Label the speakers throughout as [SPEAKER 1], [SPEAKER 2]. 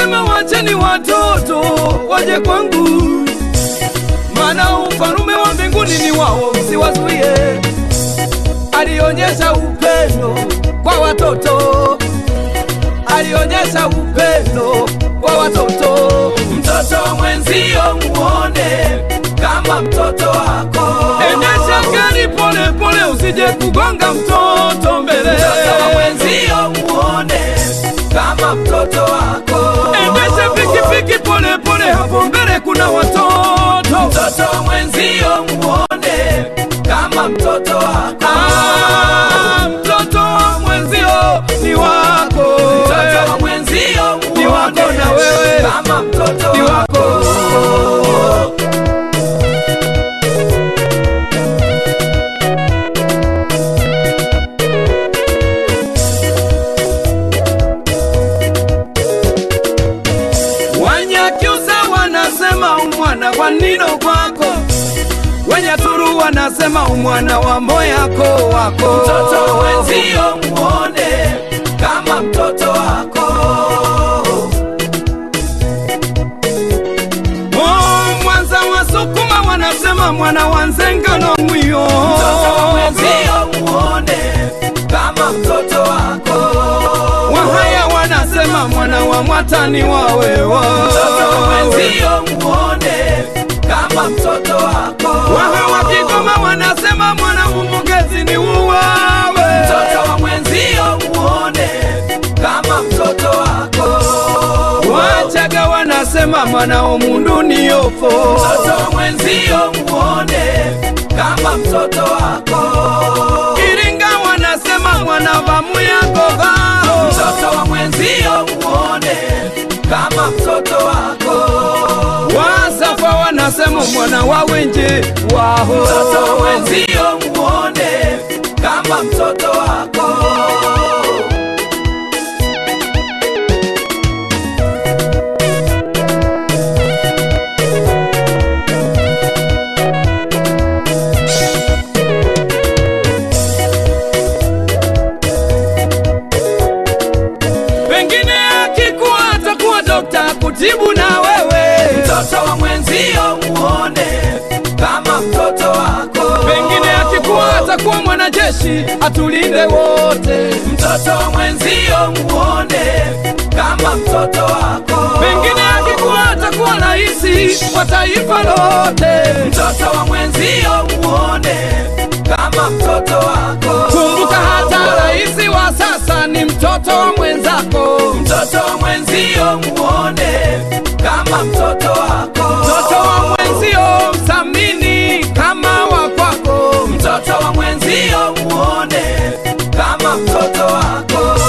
[SPEAKER 1] alisema wacheni watoto waje kwangu, maana ufalume wa mbinguni ni wao, msiwazuie. Alionyesha upendo kwa watoto, alionyesha upendo kwa watoto.
[SPEAKER 2] Mtoto mwenzio muone kama mtoto wako.
[SPEAKER 1] Endesha gari pole pole, usije kugonga mtoto mbele.
[SPEAKER 2] Mtoto mwenzio muone kama mtoto wako.
[SPEAKER 1] Endesha pikipiki pole pole, hapo mbele kuna watoto.
[SPEAKER 2] Mtoto mwenzio muone kama mtoto wako.
[SPEAKER 1] Ah, mtoto mwenzio ni wako,
[SPEAKER 2] Mtoto mwenzio
[SPEAKER 1] ni wako
[SPEAKER 2] muone
[SPEAKER 1] na wewe
[SPEAKER 2] kama mtoto
[SPEAKER 1] ni
[SPEAKER 2] wako.
[SPEAKER 1] wako. Wanyakyusa wanasema umwana wa nino kwako, wenye turu wanasema umwana wa moyako wako.
[SPEAKER 2] Mtoto mwenzio muone kama mtoto wako.
[SPEAKER 1] Oh, Mwanza wasukuma wanasema mwana wa nzengano mwiyo.
[SPEAKER 2] Mtoto mwenzio muone kama mtoto wako.
[SPEAKER 1] Wahaya wanasema mwana wa mwatani wawewa.
[SPEAKER 2] Mtoto mwenzio muone kama mtoto wako.
[SPEAKER 1] Waha wa Kigoma wanasema mwana umugezi ni uwawe.
[SPEAKER 2] Mtoto mwenzio muone kama mtoto wako.
[SPEAKER 1] Wachaga wanasema mwana omundu ni yofo.
[SPEAKER 2] Mtoto mwenzio muone kama mtoto wako.
[SPEAKER 1] Iringa wanasema mwana wa muyagoga.
[SPEAKER 2] Mtoto wa mwenzio muone kama mtoto wako.
[SPEAKER 1] Wasafa wanasema mwana wa wenje waho.
[SPEAKER 2] Mtoto wa mwenzio muone kama mtoto wako.
[SPEAKER 1] Pengine akikuwa atakuwa dokta kutibu na wewe.
[SPEAKER 2] Mtoto wa mwenzio muone kama mtoto wako.
[SPEAKER 1] Pengine akikuwa atakuwa mwanajeshi atulinde wote.
[SPEAKER 2] Mtoto wa mwenzio muone kama mtoto wako.
[SPEAKER 1] Pengine akikuwa atakuwa raisi wa taifa lote.
[SPEAKER 2] Mtoto wa mwenzio muone kama mtoto wako.
[SPEAKER 1] Kumbuka hata raisi wa sasa ni mtoto wa mwenzako.
[SPEAKER 2] Mtoto wa mwenzio muone kama mtoto wako.
[SPEAKER 1] Mtoto wa mwenzio mthamini kama wa kwako.
[SPEAKER 2] Mtoto wa mwenzio muone kama mtoto wako.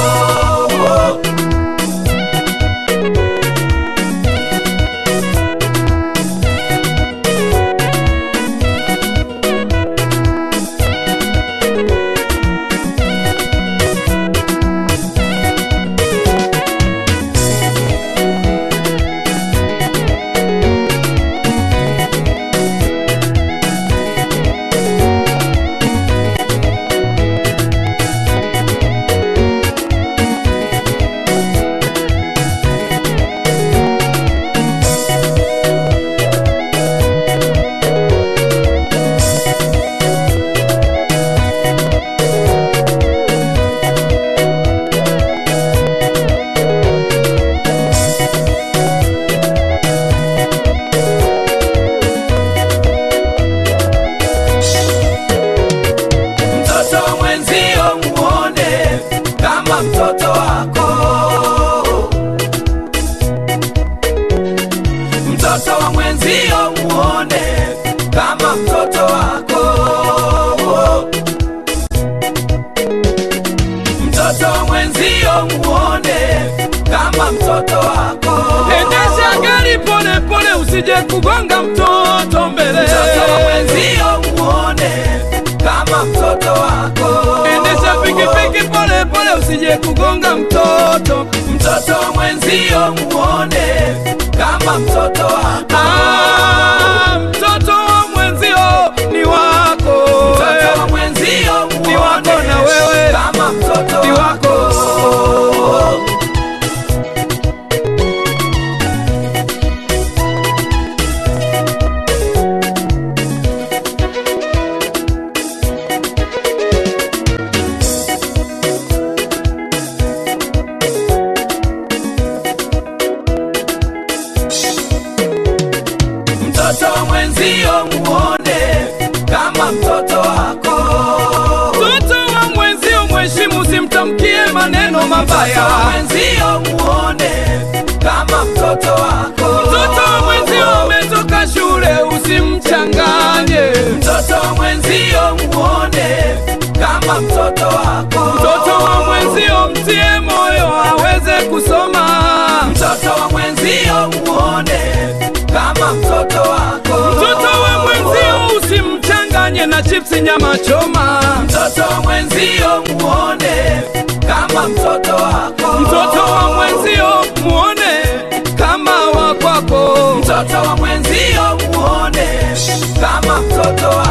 [SPEAKER 2] Mtoto wa mwenzio muone kama mtoto wako. Mtoto wa mwenzio muone kama mtoto wako. Mtoto wa mwenzio muone kama mtoto wako.
[SPEAKER 1] Endesha gari pole pole, usije kugonga mtoto mbele.
[SPEAKER 2] Mtoto wa mwenzio muone kama mtoto wako.
[SPEAKER 1] Endesha pikipiki pole pole, usije kugonga mtoto.
[SPEAKER 2] Mtoto wa mwenzio muone kama mtoto wako.
[SPEAKER 1] Ah, mtoto wa mwenzio ni wako.
[SPEAKER 2] Mtoto wa mwenzio
[SPEAKER 1] Ni wako
[SPEAKER 2] muone
[SPEAKER 1] na wewe.
[SPEAKER 2] kama mtoto
[SPEAKER 1] Ni wako. mbaya.
[SPEAKER 2] wa mwenzio muone kama mtoto wako.
[SPEAKER 1] Mtoto wa mwenzio umetoka shule, usimchanganye.
[SPEAKER 2] Mtoto wa mwenzio muone kama mtoto wako.
[SPEAKER 1] Mtoto wa mwenzio mtie moyo aweze kusoma.
[SPEAKER 2] Mtoto wa mwenzio muone kama mtoto wako.
[SPEAKER 1] Mtoto wa mwenzio usimchanganye na chipsi nyama choma.
[SPEAKER 2] Mtoto wa mwenzio muone kama mtoto wako.
[SPEAKER 1] Mtoto wa mwenzio muone kama wa kwako.
[SPEAKER 2] Mtoto wa mwenzio muone kama mtoto wako.